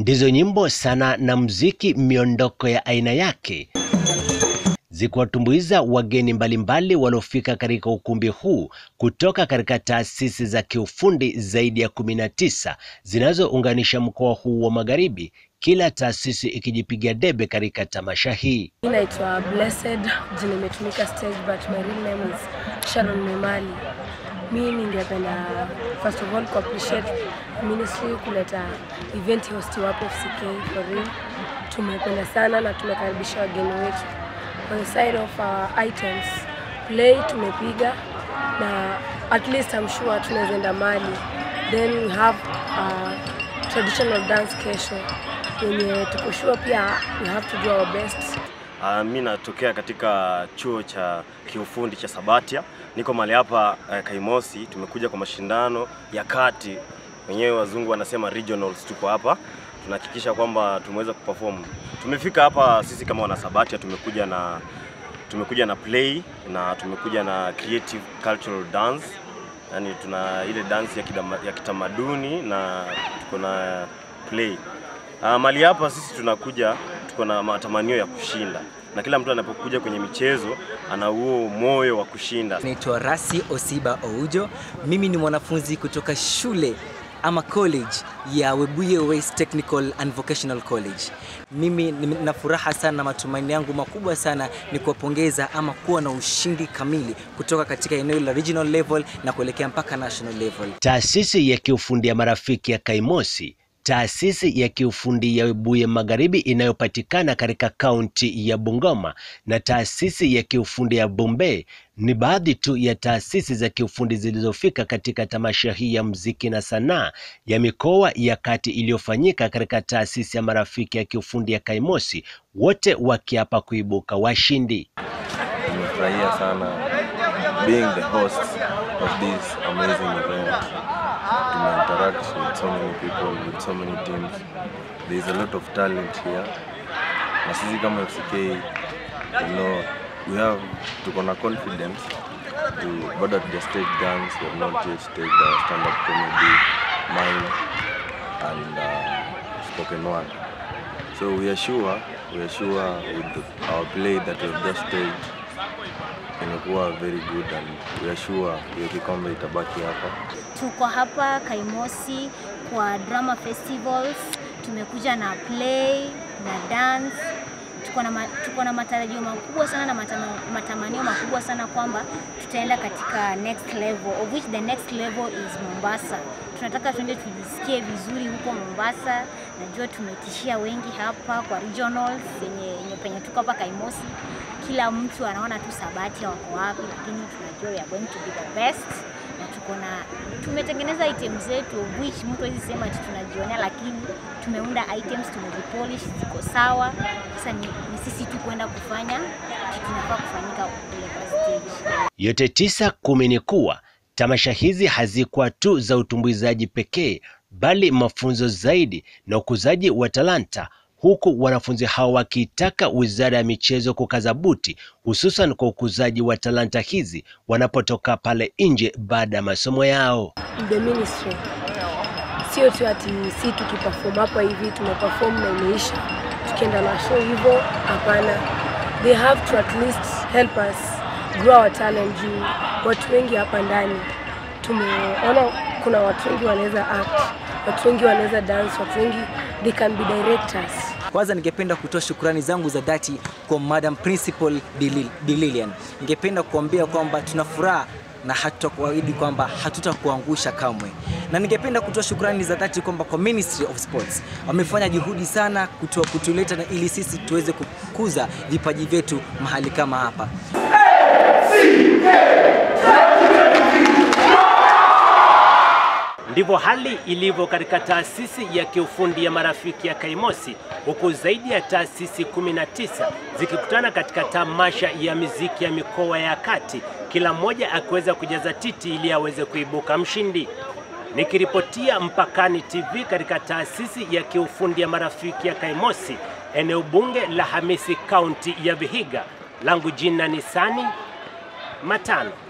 ndizo nyimbo sana na mziki miondoko ya aina yake zikiwatumbuiza wageni mbalimbali waliofika katika ukumbi huu kutoka katika taasisi za kiufundi zaidi ya kumi na tisa zinazounganisha mkoa huu wa Magharibi, kila taasisi ikijipiga debe katika tamasha hii. Mi naitwa Blessed, jina imetumika stage but my real name is Sharon Memali. Mi ningependa first of all ku appreciate ministry kuleta event host wapo FCK for real. Tumependa sana na tumekaribisha wageni wetu. On the side of our items, play tumepiga na at least I'm sure tunaweza enda mali. Then we have uh, traditional dance kesho yenye tuko sure pia we have to do our best. Uh, mi natokea katika chuo cha kiufundi cha Sabatia. Niko mahali hapa uh, Kaimosi. Tumekuja kwa mashindano ya kati, wenyewe wazungu wanasema regionals. Tuko hapa tunahakikisha kwamba tumeweza kuperform. Tumefika hapa sisi kama wana Sabatia, tumekuja na tumekuja na play na tumekuja na creative cultural dance, yani tuna ile dance ya, kidama, ya kitamaduni na tuko na play Uh, mali hapa sisi tunakuja tuko na matamanio ya kushinda, na kila mtu anapokuja kwenye michezo ana huo moyo wa kushinda. Naitwa Rasi Osiba Oujo. Mimi ni mwanafunzi kutoka shule ama college ya Webuye West Technical and Vocational College. Mimi nina furaha sana, matumaini yangu makubwa sana ni kuwapongeza ama kuwa na ushindi kamili kutoka katika eneo la regional level na kuelekea mpaka national level. Taasisi ya kiufundi ya marafiki ya Kaimosi taasisi ya kiufundi ya Webuye Magharibi inayopatikana katika kaunti ya Bungoma na taasisi ya kiufundi ya Bombay ni baadhi tu ya taasisi za kiufundi zilizofika katika tamasha hii ya muziki na sanaa ya mikoa ya kati iliyofanyika katika taasisi ya marafiki ya kiufundi ya Kaimosi, wote wakiapa kuibuka washindi. Nimefurahia sana being the host of this amazing event. Tumeinteract with so many people, with so many teams. There is a lot of talent here. Na sisi kama FCK, you know, we have tuko na confidence to bado tuja stage dance, we have not yet staged our stand-up comedy, mime and uh, spoken word. So we are sure, we are sure with the, our play that we have just staged imekuwa very good and we are sure hiyo kikombe itabaki hapa. Tuko hapa Kaimosi kwa drama festivals, tumekuja na play na dance. Tuko na, ma, tuko na matarajio makubwa sana na matama, matamanio makubwa sana kwamba tutaenda katika next level of which the next level is Mombasa. Tunataka tuende tujisikie vizuri huko Mombasa. Najua tumetishia wengi hapa kwa regionals yenye, yenye penye tuko hapa Kaimosi kila mtu anaona tu Sabatia wako wapi, lakini tunajua we are going to be the best na tuko na tumetengeneza items zetu of which mtu hawezi sema ati tunajionea, lakini tumeunda items, tumezipolish, ziko sawa. Sasa ni, ni sisi tu kwenda kufanya kitu kinafaa kufanyika kule kwa stage. Yote tisa kumi ni kuwa tamasha hizi hazikuwa tu za utumbuizaji pekee, bali mafunzo zaidi na ukuzaji wa talanta huku wanafunzi hao wakiitaka Wizara ya Michezo kukaza buti hususan kwa ukuzaji wa talanta hizi wanapotoka pale nje baada ya masomo yao. The ministry sio tu ati si tukiperform hapa hivi tumeperform na imeisha, tukienda na show hivyo, hapana. They have to at least help us grow our talent juu watu wengi hapa ndani tumeona kuna watu wengi wanaweza act, watu wengi wanaweza dance, watu wengi they can be directors. Kwanza ningependa kutoa shukrani zangu za dhati kwa Madam Principal Dililian. Ningependa kuambia kwamba tuna furaha na hatutakuahidi kwamba hatutakuangusha kamwe, na ningependa kutoa shukrani za dhati kwamba kwa Ministry of Sports wamefanya juhudi sana kutua kutuleta na ili sisi tuweze kukuza vipaji vyetu mahali kama hapa. Ndivyo hali ilivyo katika taasisi ya kiufundi ya marafiki ya Kaimosi, huku zaidi ya taasisi 19 zikikutana katika tamasha ya miziki ya mikoa ya kati, kila mmoja akiweza kujaza titi ili aweze kuibuka mshindi. Nikiripotia Mpakani TV katika taasisi ya kiufundi ya marafiki ya Kaimosi, eneo bunge la Hamisi, kaunti ya Vihiga, langu jina ni Sani Matano.